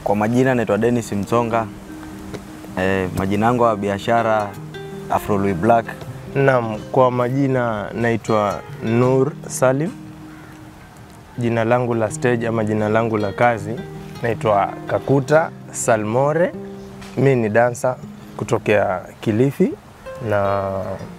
Kwa majina naitwa Dennis Msonga. E, majina yangu ya biashara Afro Louis Black. Naam, kwa majina naitwa Nur Salim. Jina langu la stage ama jina langu la kazi naitwa Kakuta Salmore. Mi ni dansa kutokea Kilifi na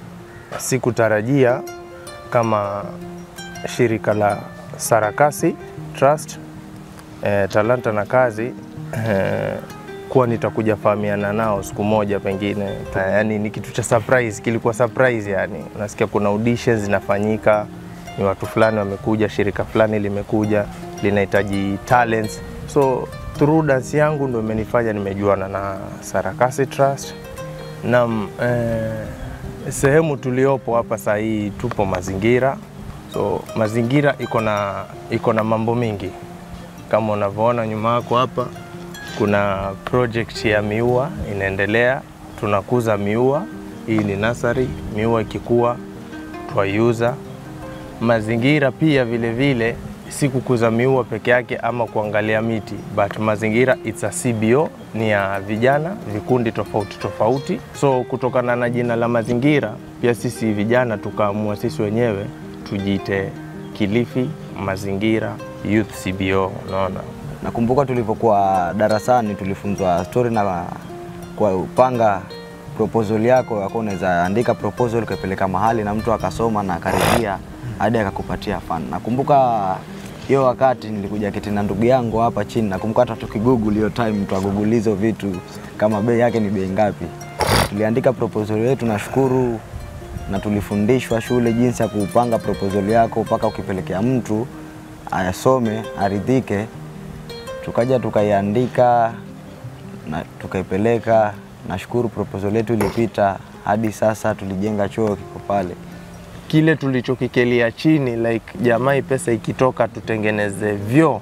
sikutarajia kama shirika la Sarakasi Trust eh, talanta na kazi eh, kuwa nitakuja fahamiana nao siku moja pengine. Eh, yani ni kitu cha surprise, kilikuwa surprise yani. Unasikia kuna auditions zinafanyika, ni watu fulani wamekuja, shirika fulani limekuja linahitaji talents. So through dance yangu ndio imenifanya nimejuana na Sarakasi Trust. Naam, eh, sehemu tuliopo hapa saa hii tupo mazingira. So mazingira iko na iko na mambo mingi kama unavyoona nyuma yako hapa kuna project ya miua inaendelea, tunakuza miua. Hii ni nasari, miua ikikua twaiuza. Mazingira pia vile vile si kukuza miua peke yake ama kuangalia miti, but mazingira it's a CBO, ni ya vijana vikundi tofauti tofauti. So kutokana na jina la mazingira, pia sisi vijana tukaamua sisi wenyewe tujiite Kilifi Mazingira Youth CBO, unaona. Nakumbuka tulivyokuwa darasani tulifunzwa story na kwa upanga proposal yako yako, unaweza andika proposal ukapeleka mahali na mtu akasoma na akaridhia hadi akakupatia fan. Nakumbuka hiyo wakati nilikuja keti na ndugu yangu hapa chini, nakumbuka hata tukigoogle hiyo time mtu agoogle hizo vitu kama bei yake ni bei ngapi. Tuliandika proposal yetu, nashukuru na tulifundishwa shule jinsi ya kupanga proposal yako mpaka ukipelekea mtu ayasome aridhike. Tukaja tukaiandika na tukaipeleka. Nashukuru proposal yetu ilipita, hadi sasa tulijenga choo kiko pale. kile tulichokikelia chini like jamai, pesa ikitoka tutengeneze vyoo,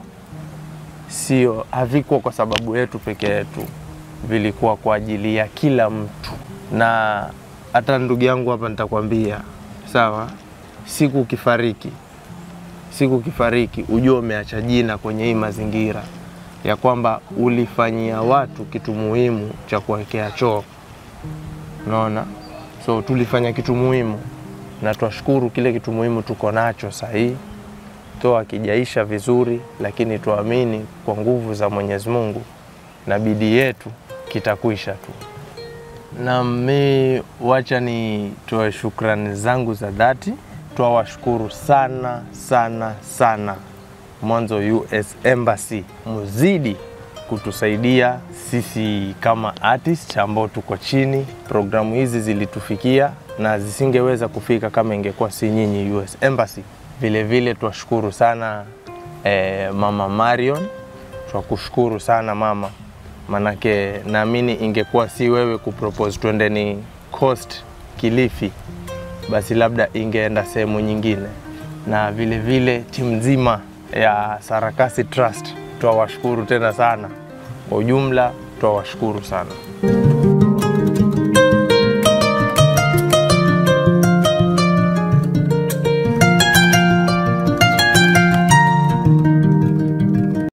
sio havikuwa kwa sababu yetu peke yetu, vilikuwa kwa ajili ya kila mtu. Na hata ndugu yangu hapa nitakwambia, sawa, siku ukifariki, siku ukifariki, ujue umeacha jina kwenye hii mazingira ya kwamba ulifanyia watu kitu muhimu cha kuwekea choo, unaona. So tulifanya kitu muhimu na twashukuru kile kitu muhimu tuko nacho sahii, toa kijaisha vizuri, lakini tuamini kwa nguvu za Mwenyezi Mungu na bidii yetu kitakwisha tu. Na mi wacha ni toe shukrani zangu za dhati, twawashukuru sana sana sana, mwanzo US Embassy, muzidi kutusaidia sisi kama artist ambao tuko chini. Programu hizi zilitufikia na zisingeweza kufika kama ingekuwa si nyinyi US Embassy. Vile vile twashukuru sana eh, mama Marion, twakushukuru sana mama, manake naamini ingekuwa si wewe kupropose twendeni Coast Kilifi, basi labda ingeenda sehemu nyingine. Na vile vile timu nzima ya Sarakasi Trust twawashukuru tena sana, kwa ujumla twawashukuru sana.